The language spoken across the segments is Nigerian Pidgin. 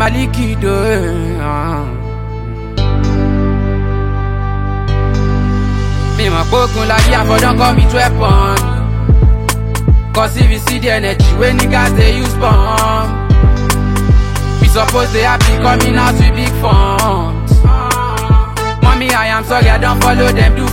Malikido. Uh. Me my pokun like yeah, for don't call me weapon. Cause if you see the energy when niggas they use bomb. We suppose they happy coming out with big funds. Mommy, I am sorry, I don't follow them, do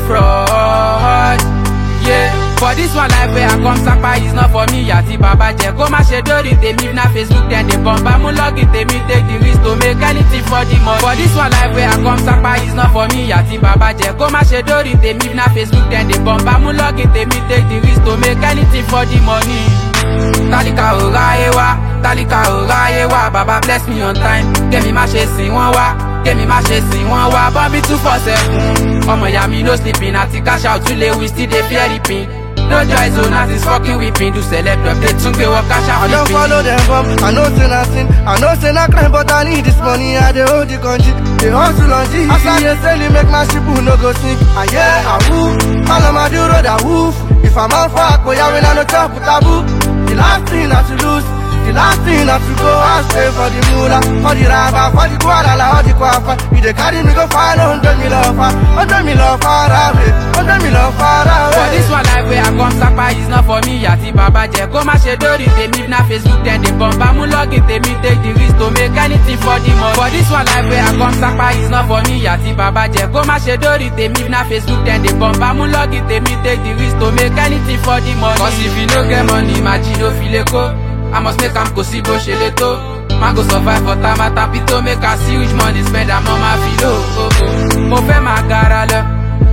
fraud. Yeah. For this one life where I come sapa is not for me àti bàbá jẹ kó má ṣe dórí tèmi if na Facebook dem dey bomb amú login tèmi take the risk to make anything for the money. For this one life where I come sapa is not for me àti bàbá jẹ kó má ṣe dórí tèmi if na Facebook dem dey bomb amú login tèmi take the risk to make anything for the money. Tálíkà ò ráyé wá, tálíkà ò ráyé wá, bàbá bless me on time, kémi má ṣe sìn wọ́n wá. kémi má ṣe sìn wọ́n wá bọ́mí two four seven. ọmọ ìyá mi no sleeping àti cash out tún lè wí still dey fear reaping. no joy zone as is fucking weeping do celeb update tún gbé wọ cash out I don't flipping. follow them up, I know say nothing I know say not crime but I need this money I dey hold the country, they hustle on G As I dey sell it make my ship no go sink Ah yeah, ah woo, all of my do road ah woof If I'm on fire, go yeah when I no chop with taboo The last thing not to lose the last thing not to go and stay for the moolah For the raba, for the guadala, for the kwafa You dey carry me go find a hundred mil offer Hundred mil far away, hundred mil far away For this one life where I come sapa is not for me àti bàbá jẹ kó má ṣe dórí tèmi if na Facebook dem dey bomb amú login tèmi take the risk to make anything for the money. For this one life where I come sapa is not for me àti bàbá jẹ kó má ṣe dórí tèmi if na Facebook dem dey bomb amú login tèmi take the risk to make anything for the money. Cause if you no get money màjí ló fi lè kó I must make am kò sí bó ṣe lè tó. Má go survive for tamata pito make I see which money spend am on my filo. Oh, oh. Mo fẹ́ máa gara lọ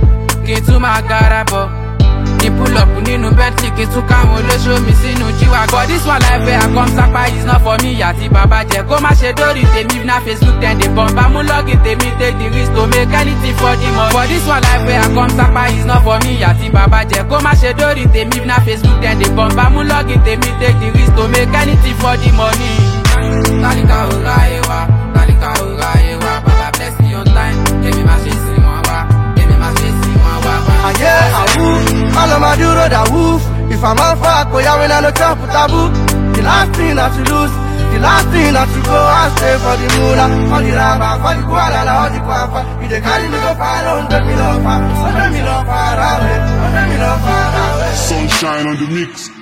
kí n tún máa gara bọ̀. Ní pull up nínú Bentley kí n tún káwọn olóṣó mi sínú jíwá. For this one life where I come sapa is not for me àti bàbá jẹ. Kó má ṣe dórí tèmi if na Facebook dem dey bomb. Amú login tèmi take the risk to make anything for the money. For this one life where I come sapa is not for me àti bàbá jẹ. Kó má ṣe dórí tèmi if na Facebook dem dey bomb. Amú login tèmi take the risk to make anything for the money. Tálíkà ò ráyé wá, tálíkà ò ráyé wá, bàbá bless me on time. Kémi má ṣe sìn wọ́n wá, kémi má ṣe sìn wọ́n wá. Ah yeah, ah woof, all of my do road ah woof If I'm on fire, go yeah when I no chop with taboo The last thing not to lose the last thing not to go and stay for the moolah For the raba, for the guadala, for the kwafa You dey carry me go find a hundred mil offer Hundred mil far away, hundred mil far away Sunshine on the mix.